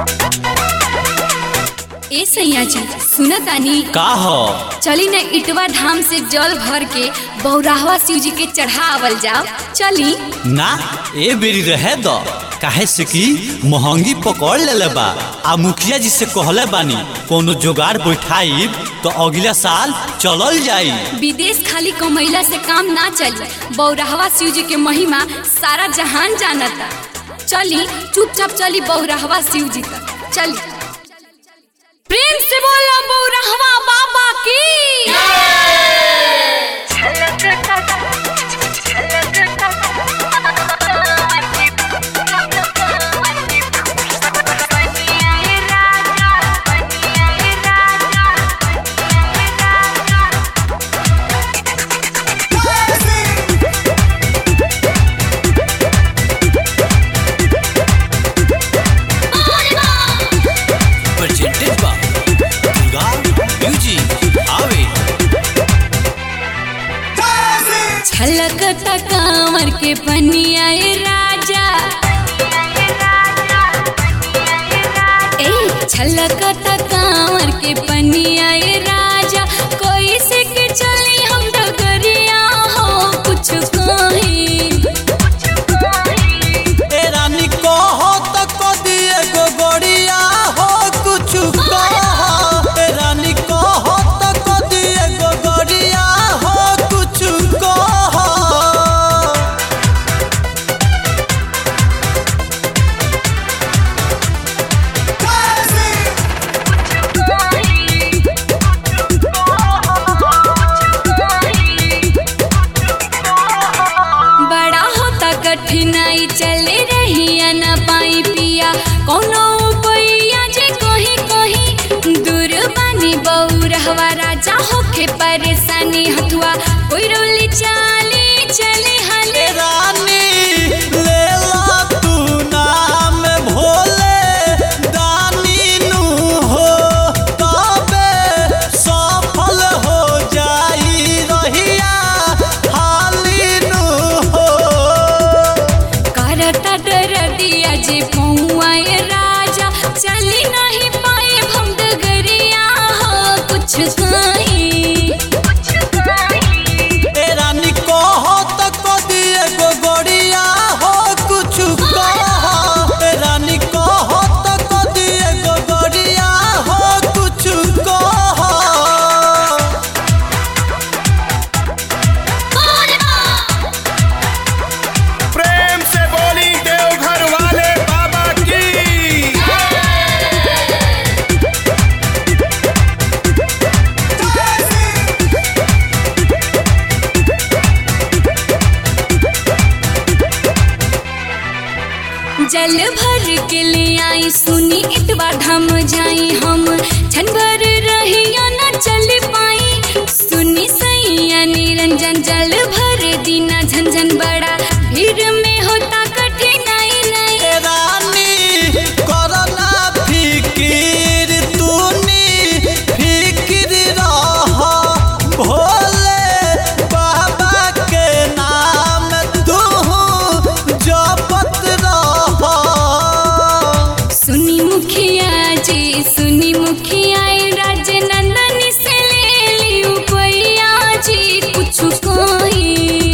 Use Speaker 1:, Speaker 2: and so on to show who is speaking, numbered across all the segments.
Speaker 1: ए सैया जी सुना तानी
Speaker 2: का हो
Speaker 1: चली न इटवा धाम से जल भर के बौराहवा शिव जी के चढ़ावल जाओ चली
Speaker 2: ना ए बेरी रहे दो काहे से कि महंगी पकड़ लेले बा आ मुखिया जी से कहले बानी कोनो जोगाड़ बैठाई तो अगला साल चलल जाई
Speaker 1: विदेश खाली कमैला से काम ना चली बौराहवा शिव जी के महिमा सारा जहान जानता चली चुपचाप चली बौराहवा शिव जी तक चली प्रेम से बोलो बौराहवा बाबा की
Speaker 2: प्रेजेंटेड बा दुर्गा म्यूजिक आवे
Speaker 1: छलकता कांवर के पनिया ए राजा ए छलकता कांवर के पनिया ए राजा कोई से के चली हम डगरिया हो कुछ कहीं
Speaker 2: ए रानी कहो त कदी एगो गड़िया हो कुछ कहो ए रानी कहो त कदी एगो गड़िया हो कुछ कहो
Speaker 1: बड़ा होता कठिनाई चले रहिया न पाई पिया कोनो उपैया जे कहीं कहीं दूर बानी बौरहवा राजा होखे परेशानी हथुआ कोई रोली चाली चले हले
Speaker 2: ए रानी ले ला तू नाम भोले दानी नु हो तबे सफल हो जाई रहिया हाली नु हो
Speaker 1: करता डर दिया जे पौआए राजा चली नहीं पाए हम डगरिया हो कुछ कहीं
Speaker 2: ए रानी कहो त कदी एगो गड़िया हो कुछ कहो ए रानी कहो त कदी एगो गड़िया हो कुछ कहो
Speaker 3: प्रेम से बोली देवघर वाले बाबा की
Speaker 1: जल भर के ले आई सुनी इतवा धाम जाई हम छन भर रहिया न चल पाई सुनी सैया निरंजन जल भर दीना झंझन बड़ा भीड़ में होता कठिनाई नहीं
Speaker 2: ए रानी करना फिकिर तूनी फिकिर रह भोले बाबा के नाम तू जपत रह
Speaker 1: सुनी मुखिया जी सुनी मुखिया राजनंदन से ले ली उपैया जी कुछ कहीं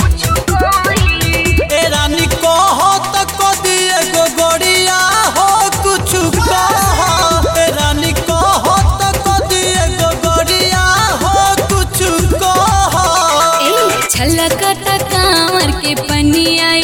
Speaker 2: ए रानी कहो त कदी एगो गड़िया हो कुछ कहो ए रानी कहो त कदी एगो गड़िया हो कुछ कहो
Speaker 1: ए छलकता कांवर के पनिया